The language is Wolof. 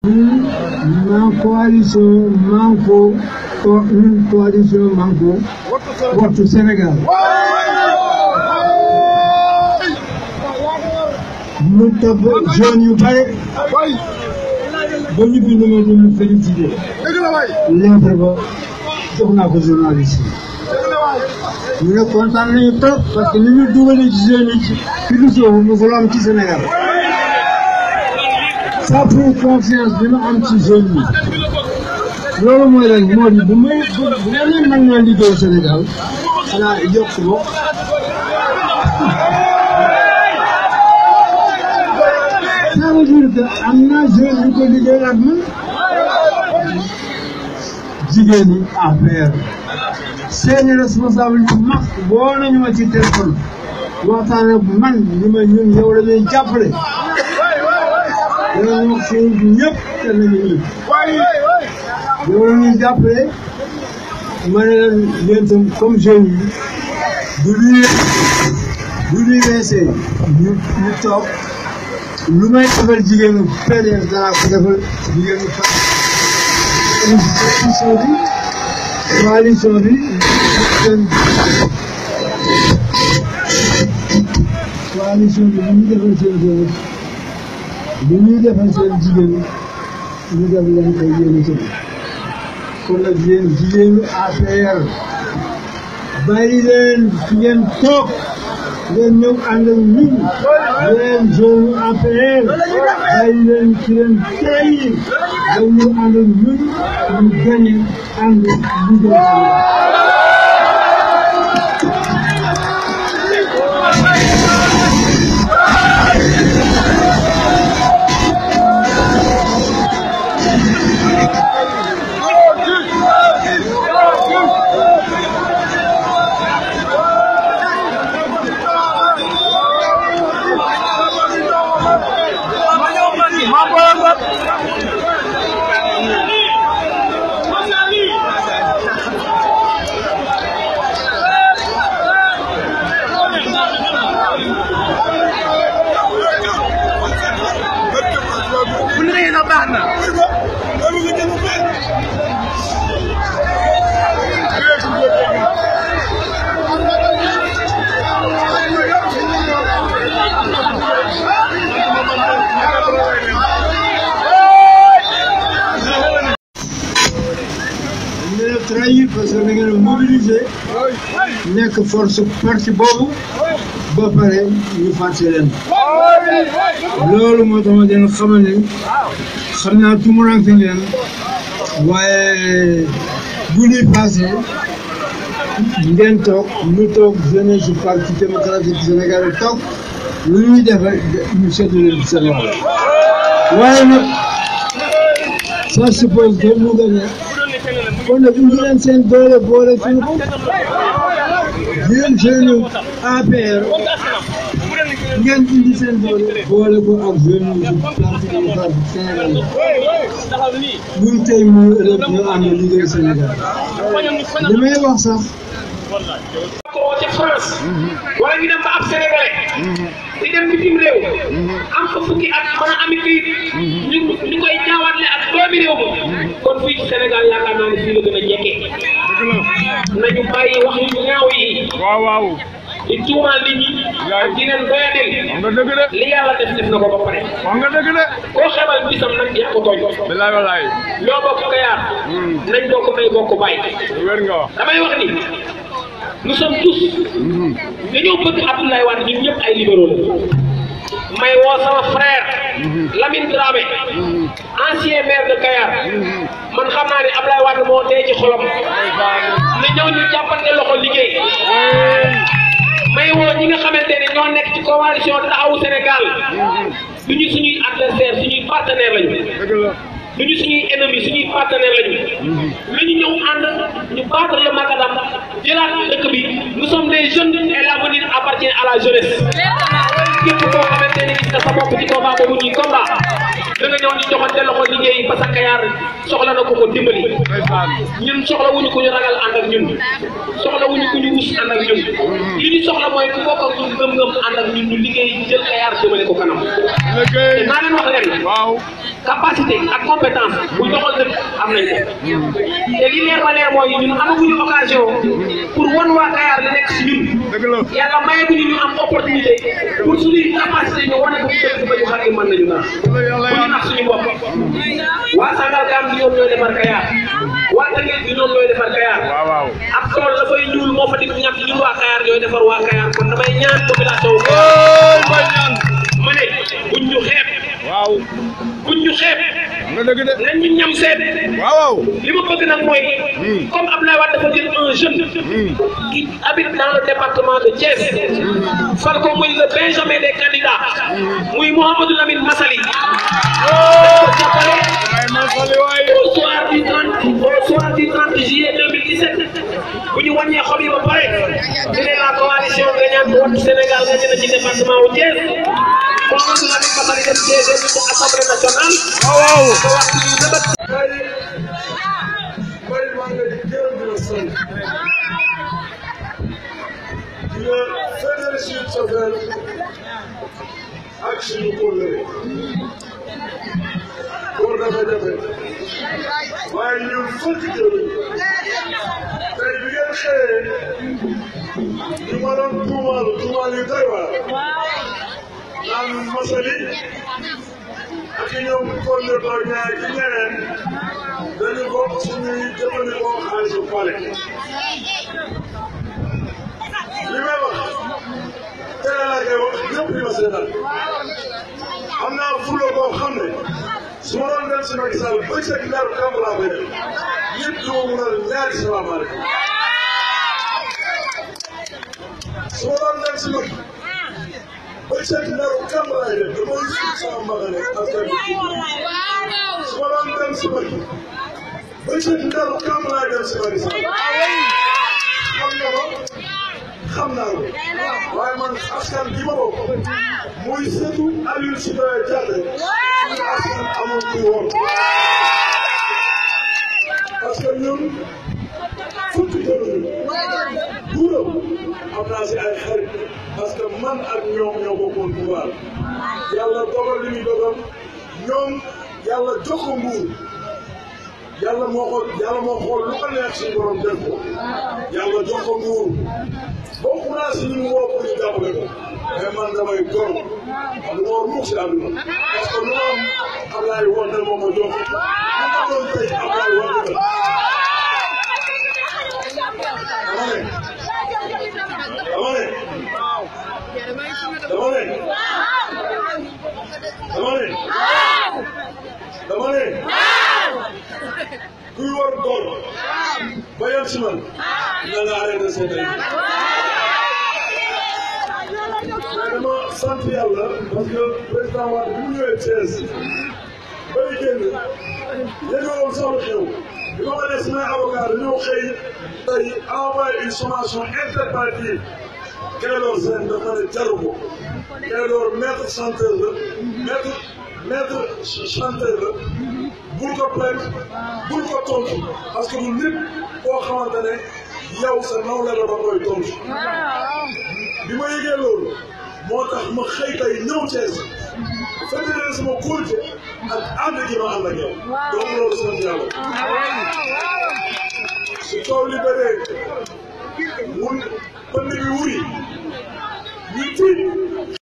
ma coalition Manko ko une coalition Manko wattu Sénégal mu topp jeunes yu bare ba ñu bind ma di ma félicité lettre ba jox naa ko journaliste yi ñu ne kontaan nañu trop parce que ni ñu dugalee ci jeunes yi ci philosophie musul am ci Sénégal ça pour confiance bi ma am ci jeunes yi loolu mooy lan moo di bu may bu ma leen mën naa liggéey Sénégal xanaa yokk ko ça veut dire que am na jeune yu ko liggéey ak man jigéen ñi affaire seeni responsable yu mag woo nañu ma ci téléphone waxtaan ak man li ma ñun yow la ñuy jàppale danañ wax suñu ñëpp te nañu ñëpp yow la ñuy jàppale ma ne leen yéen itam comme jeunes yi du luy du luy weesee ñu ñu toog lu may defal jigéenu PDS danaa ko defal jigéenu coalition bi coalition bi seen coalition bi lu ñu defal seen jigéen lu ñuy defal seen jigéen ñu def leen koy yéene seen kon nag yéen jigéenu APR bàyyi leen fi ngeen toog ngeen ñëw ànd ak ñun yéen jeune APR bàyyi leen ci leen tey ngeen ñëw ànd ak ñun ñu gagné ànd liggéey trahir parce que da ngeen a mobiliser nekk force parti boobu ba pare ñu fàtte leen loolu moo tax ma leen xamal ne xam naa tumuranke ngeen waaye bu ñuy passé ngeen toog ñu toog jeunesse du parti démocratique sénégalais toog lu ñuy defal ñu seetlu leen seen wàll waaye nag ça suppose que mu gagné kon nag indi leen seen doole boole suñu ko yéen jeune APR ngeen indi seen doole boole ko ak jeune yu parti démocratique Sénégal muy tey muy ëllëg ñu ànd liggéey Sénégal li may wax sax ko ca France wala ñu dem ba ab sénégalais di dem bitim réew am fa fukki at mën a ami kayit ñu ñu koy jaawatle ak doomi réew ma kon fii ci Sénégal yaakaar naa ne fii la gën a jekkee nañu bàyyi wax yu ñaaw yi waaw waaw di tuumaal nit ñi ak di leen doyadel wax nga dëgg de li yàlla def def na ko ba pare wax nga dëgg de koo xebal bisam nag yaa ko tooñ bilaay walaay ñoo bokk kayaar nañ bokk may bokk bàyyi wér nga wax damay wax ni nous sommes tous dañoo bëgg Abdoulaye Wade ñun ñëpp ay libéraux la may woo sama frère Lamine Dramé ancien maire de Kayar man xam naa ne Abdoulaye Wade moo dee ci xolam na ñëw ñu jàppante loxo liggéey may woo ñi nga xamante ne ñoo nekk ci coalition taxawu Sénégal du ñu suñuy adversaire suñuy partenaire lañu dëgg la du ñu suñuy ennemi suñuy partenaire lañu lu ñu ñëw ànd ñu battre le macadam jëlaat dëkk bi nous sommes des jeunes et l'avenir appartient à la jeunesse képp koo xamante ne gis nga sa bopp ci combat boobu ñuy combat da nga ñëw ñu joxante loxo liggéey parce que Kayar soxla na ko ko dimbali ndeysaan ñun soxla wuñu ku ñu ragal ànd ak ñun soxla wuñu ku ñu rus ànd ak ñun li ñu soxla mooy ku bokk ak ñun gëm-gëm ànd ak ñun ñu liggéey jël Kayar jëmale ko kanam te liggéey naa leen wax leen waaw capacité ak compétence bu doxal dëkk am nañ ko te li leer ba leer mooy ñun amaguñu occasion pour wan waa Kayar li nekk si ñun dëgg la yàlla mayeguñu ñu am opportunité pour suñuy capacité ñu wane ko ci dëkk ba ñu xam ne mën nañu nax la yàlla bu ñu nax suñu bopp waa Sangalkam bi ñoom ñooy defar Kayar waa Tëngéej bi ñoom ñooy defar Kayar waaw waaw ab tool la fay ñuul moo fa di ñàkk ñun waa Kayar ñooy defar waa Kayar kon damay ñaan population wu Kayar ooy bay ñaan ma ne buñ ñu xeeb waaw buñ ñu xeeb nga dëgg de nañ ñu ñam seet waaw waaw li ma bëgg nag mooy comme Abdoulaye Wade dafa jël un jeune qui habite dans le département de Thiès fal ko muy le benjamin des candidats muy Mouhamadou Lamine Massali ko jàppale ay masali waay au soir du 30 au soir du 30 juillet 2017 bu ñu wàññee xob yi ba pare ñu ne la coalition gagnante Wattu Sénégal gagné na ci département wu Thiès Mouhamadou Lamine Massali dem deuxième ci assemblée nationale waaw waaw ko wax ci ñu nëbët Mbay maa ngi lay gërëm di la sant di la fédéré suñu cofeel ak suñu kóllëre pour dafa jafe waaye ñun fukki jëluñ tey bi ngeen xëyee ñu ma doon tuumaal tuumaal yu doy waar naan Massaly ak ñoom Konde Ba ñaar ci ñeneen dañu bokk suñuy jëfandikoo xaalisu pale li may wax teel laa koy wax ñëpp di ma seetaan am naa fulla boo xam ne su ma doon dem si Macky Sall bëccëg ndar kamb laa koy def nit du ma mun a ñaari salaamaaleykum su ma doon dem si Macky bëccëg ndar kamb laay def damay suuf sama mbagane askan bi su ma doon dem si Macky bëccëg ndar kamb laay dem si Macky Sall xam nga ko xam naa ko waaye man askan bi ma bokk muy sëtu Aliou Sitoé Diatta suñu askan amul ku woon parce que ñun fukki jëluñu buuram am naa si ay xarit parce que man ak ñoom ñoo bokkoon pouvoir yàlla dogal li muy dogal ñoom yàlla jox ko nguur yàlla moo ko yàlla moo xool lu ko neex suñu borom def ko yàlla jox ko nguur bokk naa si ñu woo pour ñu jàppale ko mais man damay gor man du ma war mukk si àdduna parce que lu ma am Ablaye Wade moo ma jox lu ma doon tey Ablaye Wade la dama ne dama ne dama ne dama ne dama ne kuy war gor ba yem si man na nga arrêté seen ay mais dama sant yàlla parce que président Wade bi mu ñëwee Thiès bay génn yëgaloon sama xew bi ma ko def samay avocat dañoo xëy tey envoyé une sommation interpellative Clédor Sène dafa ne jaru ko Clédor maître chanteur la maître maître chanteur la bul ko plainte bul ko tontu parce que du nit koo xamante ne yow sa nawle la ba koy tontu bi ma yëgee loolu moo tax ma xëy tey ñëw Thiès fédéré sama kóolute ak ànd gi ma ànd ak yow donc loolu sant yàlla su coow li bëree mun pënd bi wuri ñu tiit